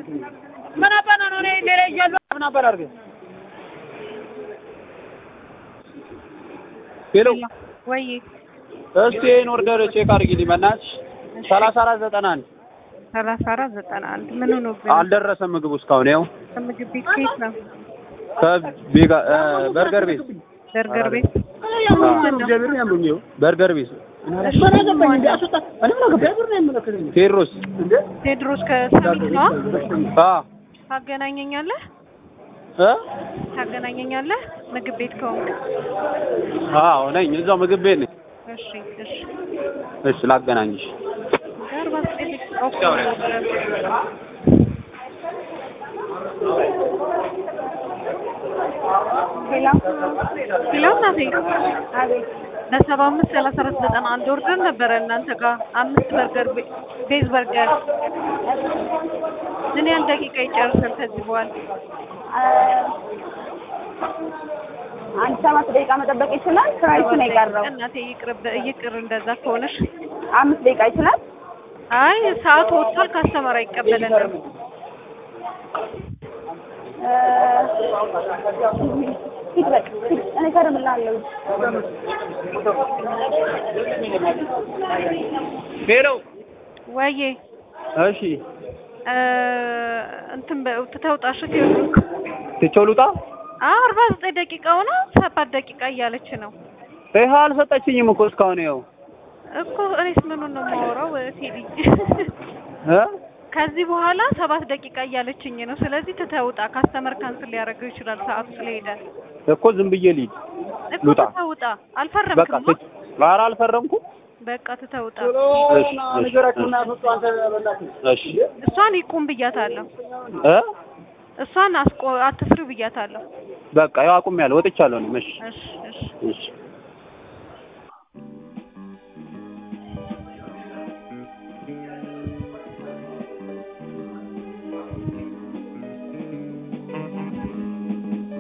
ምን አባ ነው እኔ ሌላ እያለሁ ምን አባ ላድርግ? ሄሎ ወይ እስቲ ይሄን ኦርደር ቼክ አድርጊልኝ በእናትሽ። ሰላሳ አራት ዘጠና አንድ ሰላሳ አራት ዘጠና አንድ ምን ሆኖብን? አልደረሰም ምግቡ እስካሁን ያው ከምግብ ቤት ከየት ነው? ከቤጋ በርገር ቤት በርገር ቤት በርገር ቤት እሺ፣ ቴዎድሮስ ቴድሮስ ከሰሚት ነው። አ ታገናኘኛለህ እ ታገናኘኛለህ ምግብ ቤት ከሆንክ። አዎ ነኝ እዛው ምግብ ቤት ነኝ። እሺ እሺ እሺ ላገናኝሽ። ጋር ባስጠልቅ ኦኬ ሄሎ እናቴ ለሰባ አምስት ሰላሳ አራት ዘጠና አንድ ኦርደር ነበረ እናንተ ጋር አምስት በርገር ቤ- ቤዝ በርገር ምን ያህል ደቂቃ ይጨርሳል ከዚህ በኋላ? አንድ ሰባት ደቂቃ መጠበቅ ይችላል። ስራይቱ ነው የቀረው። እናቴ ይቅርብ ይቅር እንደዛ ከሆነሽ አምስት ደቂቃ ይችላል። አይ ሰዓቱ ወጥቷል ካስተመር አይቀበለንም እ፣ ሂድ በቃ ሂድ። እኔ ከርምላለሁ። ሄሎ ወዬ እሺ እ፣ እንትን በ- ትተውጣሽ ቴዎድሮስ ትቼው ልውጣ? አዎ አርባ ዘጠኝ ደቂቃ ሆነ ሰባት ደቂቃ እያለች ነው ይሄ አልሰጠችኝም እኮ እስካሁን ያው እኮ እኔስ ምኑን ነው የማወራው ቴዲ እ ከዚህ በኋላ ሰባት ደቂቃ እያለችኝ ነው ስለዚህ ትተውጣ ካስተመር ካንስል ሊያደርገው ይችላል ሰዓቱ ስለሄደ እኮ ዝም ብዬ ልሂድ። እኮ ልውጣ። ትተውጣ በቃ አልፈረምክም ትቼ ኧረ አልፈረምኩም። በቃ ትተውጣ እሺ እሺ እሺ እሷን ይቁም ብያታለሁ እ እሷን አስቆ አትስሪ ብያታለሁ በቃ ያው አቁሜያለሁ፣ ወጥቻለሁ እኔም። እሺ እሺ እሺ እሺ